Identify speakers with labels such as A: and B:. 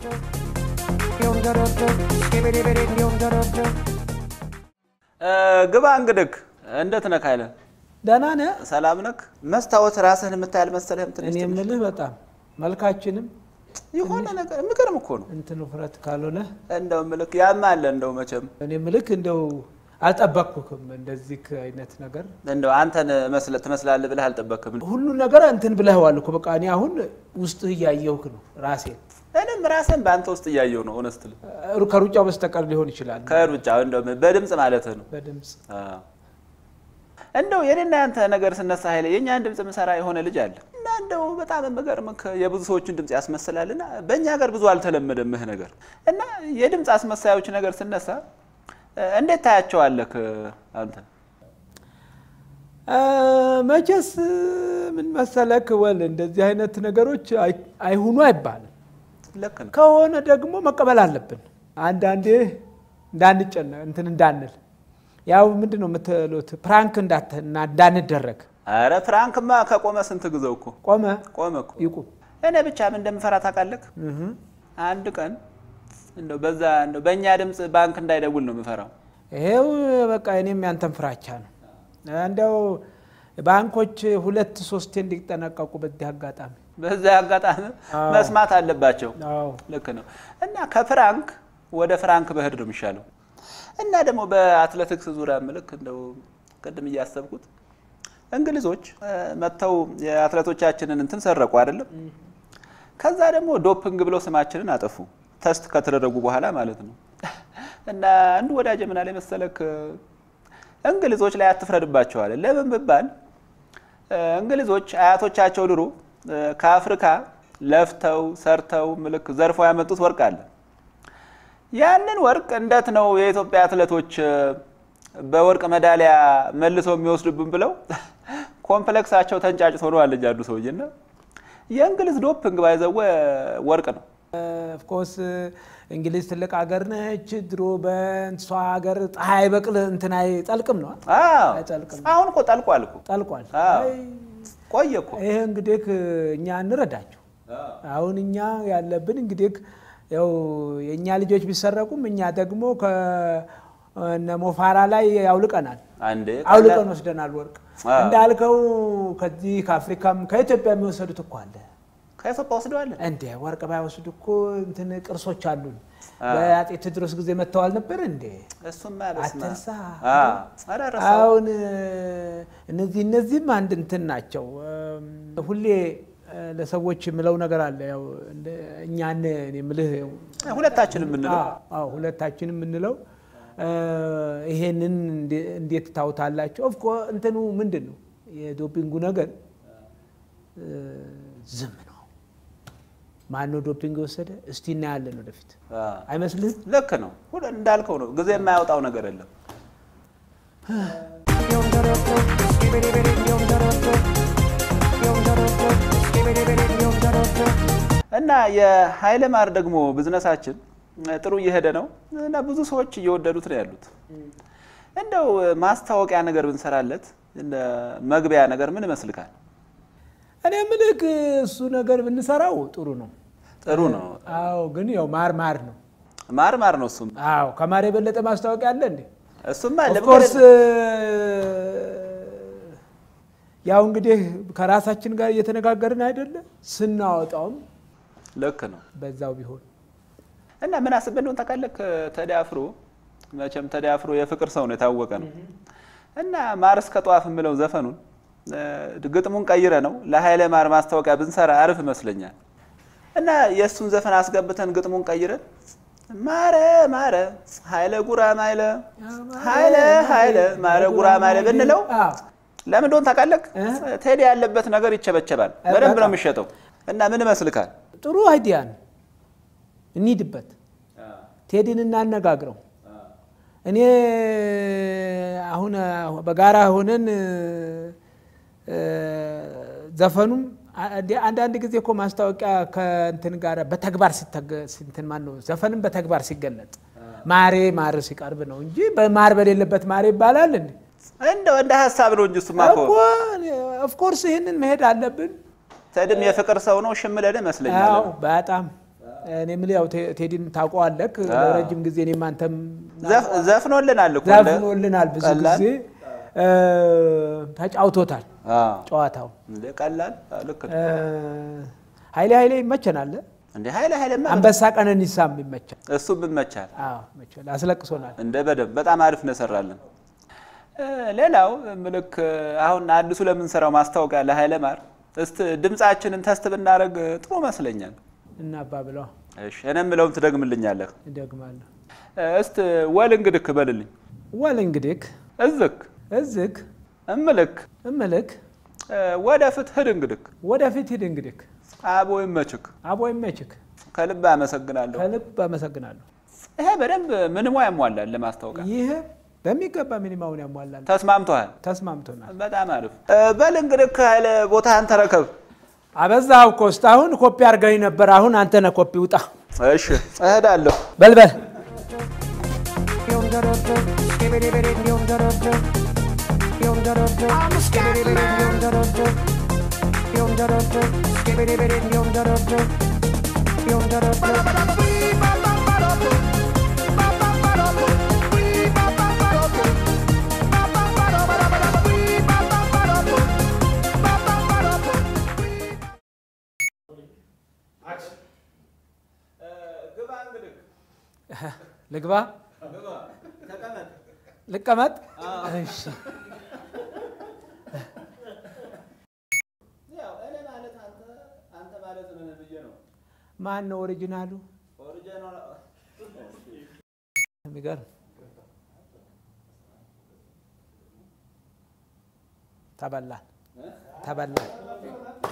A: ግባ እንግድክ እንዴት ነህ ኃይለ?
B: ደህና ነህ?
A: ሰላም ነክ? መስታወት ራስህን የምታያል መሰለህም ትንሽ
B: እኔ
A: ትንሽ
B: የምልህ በጣም መልካችንም
A: የሆነ ነገር የሚገርም እኮ ነው።
B: እንትን ውፍረት ካልሆነ
A: እንደው ምልክ ያማ አለ እንደው መቼም
B: እኔ ምልክ እንደው አልጠበቅኩክም እንደዚህ አይነት ነገር
A: እንደው አንተን መስለ ትመስላለህ ብለህ አልጠበክም።
B: ሁሉ ነገር እንትን ብለህዋል እኮ በቃ እኔ አሁን ውስጥህ እያየሁህ ነው ራሴን
A: እኔም ራስህን በአንተ ውስጥ እያየሁ ነው። ሆነስትል
B: ሩ- ከሩጫው በስተቀር ሊሆን ይችላል
A: ከሩጫ እንደው በድምፅ ማለትህ ነው።
B: በድምፅ
A: አዎ። እንደው የኔና ያንተ ነገር ስነሳ ኃይለ የእኛን ድምፅ ምሰራ የሆነ ልጅ አለ እና እንደው በጣም የምገርምህ የብዙ ሰዎችን ድምፅ ያስመስላልና በእኛ ሀገር ብዙ አልተለመደም ይህ ነገር እና የድምፅ አስመሳዮች ነገር ስነሳ እ፣ እንዴት ታያቸዋለህ አንተ?
B: አ፣ መቼስ ምን መሰለክ ወል እንደዚህ አይነት ነገሮች አይ- አይሁኑ አይባልም
A: ልክ ነው።
B: ከሆነ ደግሞ መቀበል አለብን አንዳንዴ እንዳንጨነ እንትን እንዳንል ያው ምንድን ነው የምትሉት ፕራንክ እንዳት- እና እንዳንደረግ
A: አረ ፍራንክማ ከቆመ ስንት ጊዜው እኮ
B: ቆመ
A: ቆመ እኮ።
B: ይቁም
A: እኔ ብቻ ምን እንደምፈራ ታውቃለህ?
B: እህ።
A: አንድ ቀን እንደው በዛ እንደው በእኛ ድምፅ ባንክ እንዳይደውል ነው የምፈራው።
B: ይሄው በቃ እኔም ያንተን ፍራቻ ነው እንደው ባንኮች ሁለት ሶስቴ እንዲጠነቀቁ በዚህ አጋጣሚ
A: በዛ አጋጣሚ
B: አዎ።
A: መስማት አለባቸው።
B: አዎ
A: ልክ ነው። እና ከፍራንክ ወደ ፍራንክ በህድ ነው የሚሻለው። እና ደግሞ በአትሌቲክስ ዙሪያ ምልክ እንደው ቅድም እያሰብኩት እንግሊዞች እ፣ መጥተው የአትሌቶቻችንን እንትን ሰረቁ አይደለም። ከዛ ደግሞ ዶፕንግ ብለው ስማችንን አጠፉ፣ ተስት ከተደረጉ በኋላ ማለት ነው። እና አንዱ ወዳጅ ምን አለ መሰለክ፣ እንግሊዞች ላይ አትፍረድባቸዋል። ለምን ብባል እ፣ እንግሊዞች አያቶቻቸው ድሮ እ፣ ከአፍሪካ ለፍተው ሰርተው ምልክ ዘርፈው ያመጡት ወርቅ አለ። ያንን ወርቅ እንዴት ነው የኢትዮጵያ አትሌቶች እ፣ በወርቅ ሜዳሊያ መልሰው የሚወስዱብን ብለው ኮምፕሌክሳቸው ተንጫጭቶ ነው አለኝ አንዱ ሰውዬና የእንግሊዝ ዶፕንግ ባይዘወ ወርቅ ነው።
B: ኦፍኮርስ እንግሊዝ ትልቅ ሀገር ነች። ድሮ በእንሷ ሀገር ፀሐይ በቅል እንትን አይጠልቅም ነው
A: አዎ
B: አይጠልቅም።
A: አሁን እኮ ጠልቋል እኮ
B: ጠልቋል።
A: አዎ።
B: አይ፣
A: ቆየ እኮ
B: ይሄ እንግዲህ እኛ እንረዳቸው። አሁን እኛ ያለብን እንግዲህ ያው የእኛ ልጆች ቢሰረቁም እኛ ደግሞ ከነ ሞፋራ ላይ አውልቀናል
A: አንዴ
B: አውልቀን ወስደናል ወርቅ
A: አዎ።
B: እንዳልከው ከዚህ ከአፍሪካም ከኢትዮጵያ የሚወሰዱት እኮ አለ
A: ከኢትዮጵያ ወስደዋል።
B: እንዴ ወርቅ ባይወስዱ እኮ እንትን ቅርሶች አሉን። በአጤ ቴዎድሮስ ጊዜ መጥተዋል ነበር እንዴ?
A: እሱማ በስመ አብ።
B: አትርሳ።
A: አዎ። ኧረ ረሳሁ።
B: አሁን እነዚህ እነዚህም አንድ እንትን ናቸው። እም፣ ሁሌ እ፣ ለሰዎች የምለው ነገር አለ። ያው እንደ- እኛን እኔ የምልህ ያው
A: ሁለታችን የምንለው
B: አዎ፣ አዎ፣ ሁለታችን የምንለው እ፣ ይሄንን እንዴ- እንዴት ታውታላቸው? ኦፍኮ እንትኑ ምንድን ነው የዶፒንጉ ነገር እ፣ ዝም ነው። ማነው ዶፒንግ የወሰደ? እስቲ እናያለን ወደፊት።
A: አዎ።
B: አይመስልህም?
A: ልክ ነው። ሁሉ እንዳልከው ነው። ጊዜ የማያወጣው ነገር የለም። እና የኃይለ ማር ደግሞ ብዝነሳችን ጥሩ እየሄደ ነው እና ብዙ ሰዎች እየወደዱት ነው ያሉት። እንደው ማስታወቂያ ነገር ብንሰራለት እንደ መግቢያ ነገር ምን ይመስልካል?
B: እኔ ምልክ እሱ ነገር ብንሰራው ጥሩ ነው።
A: ጥሩ ነው።
B: አዎ፣ ግን ያው ማር ማር ነው።
A: ማር ማር ነው። እሱም
B: አዎ፣ ከማር የበለጠ ማስታወቂያ አለ እንዴ?
A: እሱማ
B: ኦፍኮርስ
A: ለምን
B: ያው እንግዲህ ከራሳችን ጋር እየተነጋገርን አይደለ? ስናወጣውም
A: ልክ ነው።
B: በዛው ቢሆን
A: እና ምን አስበህ እንደሆነ ታውቃለህ? ቴዲ አፍሮ መቼም ቴዲ አፍሮ የፍቅር ሰው ነው የታወቀ ነው። እና ማር እስከ ጧፍ የምለው ዘፈኑን እ፣ ግጥሙን ቀይረ ነው ለኃይለ ማር ማስታወቂያ ብንሰራ አሪፍ ይመስለኛል። እና የእሱን ዘፈን አስገብተን ግጥሙን ቀይረን ማረ ማረ ኃይለ ጉራ ማይለ ኃይለ ኃይለ ማረ ጉራ ማይለ ብንለው
B: አዎ፣
A: ለምን እንደሆነ ታውቃለህ?
B: እ?
A: ቴዲ ያለበት ነገር ይቸበቸባል።
B: እ፣
A: በደንብ ነው
B: በጣም።
A: የሚሸጠው። እና ምን ይመስልካል?
B: ጥሩ አይዲያ ነው። እንሂድበት። ቴዲን እናነጋግረው። እኔ አሁን በጋራ ሆነን እ፣ ዘፈኑም አንድ- አንዳንድ ጊዜ እኮ ማስታወቂያ ከእንትን ጋር በተግባር ሲተገ- እንትን ማን ነው ዘፈንም በተግባር ሲገለጥ ማሬ ማር ሲቀርብ ነው እንጂ በማር በሌለበት ማሬ ይባላል እንዴ?
A: እንደው እንደ ሀሳብ ነው እንጂ እሱማ እኮ
B: እኮ ኦፍኮርስ ይህንን መሄድ አለብን።
A: ቴዲም የፍቅር ሰው ነው። ሽምለን ይመስለኛል።
B: አዎ በጣም እኔ የምልህ ያው ቴ- ቴዲን ታውቀዋለህ ለረጅም ጊዜ እኔም አንተም
A: ዘፍ- ዘፍኖልናል እኮ
B: ዘፍኖልናል ብዙ
A: ቀላል?
B: ጊዜ እ፣ ተጫውቶታል
A: አዎ።
B: ጨዋታው
A: እንደ ቀላል አዎ፣ ልክ ነው።
B: እ፣ ኃይሌ ኃይሌ ይመቸናል
A: እንደ ኃይለ ኃይለማ
B: አንበሳ ቀነኒሳም ይመቻል
A: እሱም ይመቻል።
B: አዎ ይመቻል አስለቅሶናል
A: እንደ በደንብ በጣም አሪፍ ነው የሰራልን። እ፣ ሌላው ምልክ አሁን አዲሱ ለምንሰራው ማስታወቂያ ለኃይለ ማር እስቲ ድምፃችንን ተስት ብናደርግ ጥሩ መስለኛል።
B: እና አባ ብለው
A: እሺ እኔ የምለውን ትደግምልኛለህ።
B: ይደግማለሁ
A: እ፣ እስቲ ወል እንግድክ በልልኝ።
B: ወል እንግዲህ
A: እዝክ
B: እዝግ
A: እምልክ
B: እምልክ
A: እ፣ ወደፊት ሂድ እንግድክ
B: ወደፊት ሂድ እንግዲህ
A: አቦ ይመችክ።
B: አቦ ይመችክ
A: ከልብ አመሰግናለሁ።
B: ከልብ አመሰግናለሁ
A: ይሄ በደንብ ምንሞ ያሟላል ለማስታወቂያ።
B: ይህ በሚገባ ሚኒማውን ያሟላል
A: ተስማምተዋል።
B: ተስማምቶናል
A: በጣም አሪፍ እ፣ በል እንግዲህ ከኃይለ ቦታህን ተረከብ።
B: አበዛው እኮ እስካሁን ኮፒ አድርገኝ ነበር አሁን አንተ ነህ ኮፒ ውጣ
A: እሺ እሄዳለሁ።
B: በልበል
C: I'm a scat man.
B: ልግባ ልቀመጥ እሺ ማን ነው ኦሪጂናሉ የሚገርም ተበላን ተበላን